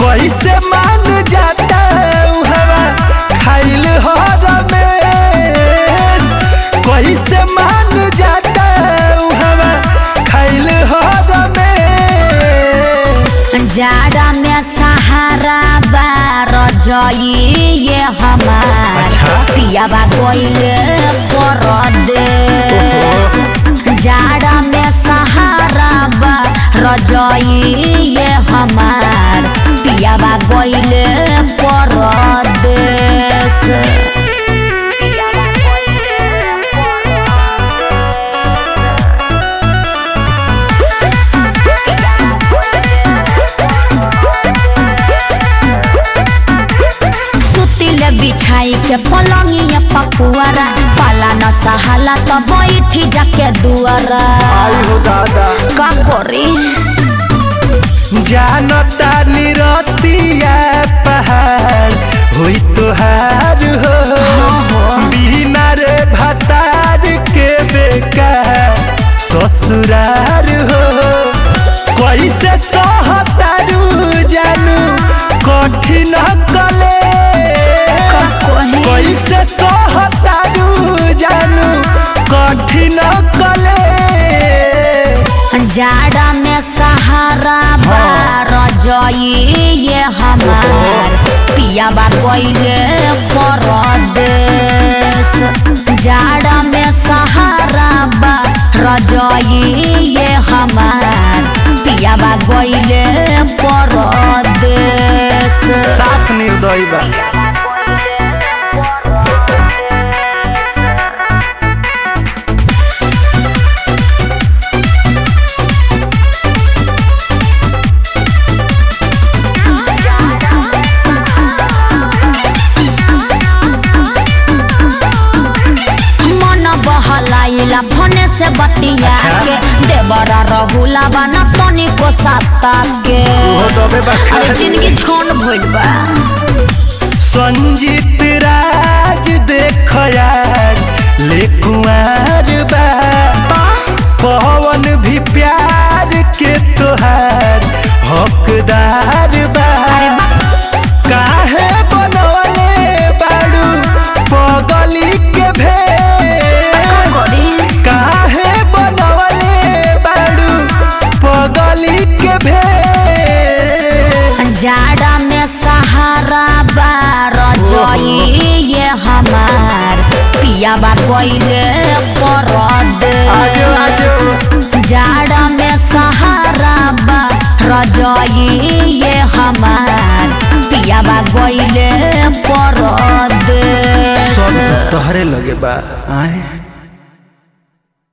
कैसे मान जाता हवा खाइल हो रमेश कैसे मान जाता हवा खाइल हो रमेश जाड़ा में सहारा बार ये हमार अच्छा। पियाबा गइले परदेश जाड़ा में सहारा बार ये हमार पियाबा गइले परदेश पियाबा गइले सुतिले बिछाई के पलंगिया पपुआरा पाला न सहाला त बैठी जाके दुआरा आई हो दादा का करी जानता निरतिया पहाड़ हुई तुहार हो बिना रे भतार के बेकार ससुरार हो कैसे सहतारू जानू कठिन कले कैसे सहतारू जानू कठिन कले जाड़ा में सहारा बार ये हमार पियाबा गइले परदेश जाड़ा में सहारा बार ये हमार पियाबा गइले परदेश साफ निर्दयी बा मन बहलाइला भने से बतिया के देवरा रहुला बना तनी को साता के ओहो दबे बा अरे खाली। जिंदगी छोन भइल बा संजीत राज देख यार ले कुंवर बा पवन भी प्यार के तोहार हकदार बा काहे बनवले बाड़ू पगली के भेष काहे बनवले बाड़ू पगली के भेष जाड़ा में सहारा बार ये हमार पियाबा गइले आजो, आजो। परदेश जाड़ा में सहारा बार ये हमार पियाबा गइले परदेश सब तोहरे लगे बा आए